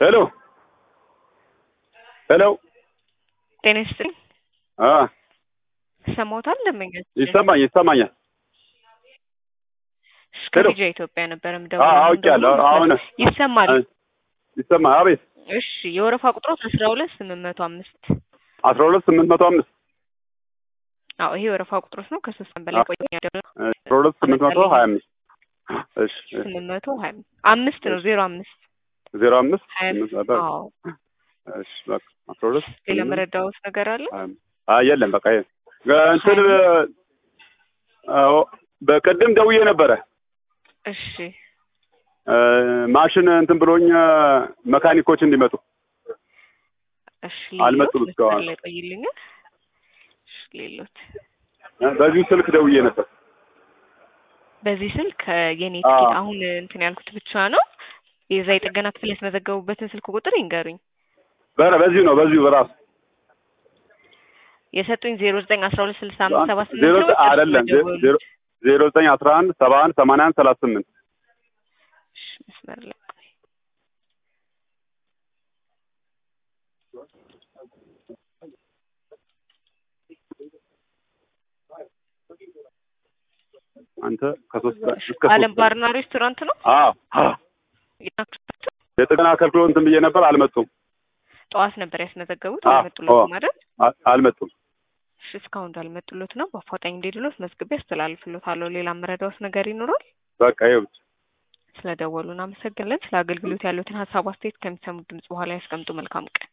ሄሎ ሄሎ ጤና ይስጥልኝ። አ ሰማውታል ደንበኛች ይሰማኝ ይሰማኛል። ሄሎ። ከልጅ ኢትዮጵያ ነበር አ የምደውለው። አውቄያለሁ። አሁን ይሰማል። ይሰማ አቤት እሺ የወረፋ ቁጥሮት አስራ ሁለት ስምንት መቶ አምስት አስራ ሁለት ስምንት መቶ አምስት አዎ ይሄ የወረፋ ቁጥሮት ነው። ከሶስት ቀን በላይ ቆይ አስራ ሁለት ስምንት መቶ ሀያ አምስት እሺ ስምንት መቶ ሀያ አምስት ነው ዜሮ አምስት ዜሮ አምስት ሀያ ስምንት መቶ አዎ እሺ በቃ አስራ ሁለት ሌላ ስምንት መረዳዎት ነገር አለ? ሀያ አምስት አይ የለም በቃ ይሄ እንትን አዎ በቅድም ደውዬ ነበረ እሺ እ ማሽን እንትን ብሎኝ መካኒኮች እንዲመጡ እሺ አልመጡም ሌሎት እስካሁን። መስመር ላይ ቆይልኛል። እሺ ሌሎት በዚሁ ስልክ ደውዬ ነበር። በዚህ ስልክ የኔ አዎ። ትኬት አሁን እንትን ያልኩት ብቻ ነው። የዛ የጥገና ክፍል ያስመዘገቡበትን ስልክ ቁጥር ይንገሩኝ። በረ በዚሁ ነው በዚሁ በራሱ የሰጡኝ ዜሮ ዘጠኝ አስራ ሁለት ስልሳ አምስት ሰባ ስምንት ዜሮ ነው ወይስ አይደለም ዜ- የደወሉት? ዜሮ ዜሮ ዘጠኝ አስራ አንድ ሰባ አንድ ሰማንያ አንድ ሰላሳ ስምንት እሺ፣ መስመር ላይ ቆይ። አንተ ከሶስት ቀን እስከ አለም ሶስት ቀን ባርና ሬስቶራንት ነው። አዎ አዎ የጥገና አገልግሎት እንትን ብዬ ነበር አልመጡም ጠዋት ነበር ያስመዘገቡት። አዎ፣ አልመጡሎት አዎ። ማለት አ- አልመጡም እሺ፣ እስካሁን እንዳልመጡሎት ነው። በአፋጣኝ እንዲድሎት መዝግቤ አስተላልፍሎታለሁ። ሌላ መረዳዎት ነገር ይኖራል? በቃ ይኸው ብቻ ስለደወሉ እናመሰግናለን። ስለ አገልግሎት ያሉትን ሀሳብ አስተያየት ከሚሰሙት ድምጽ በኋላ ያስቀምጡ። መልካም ቀን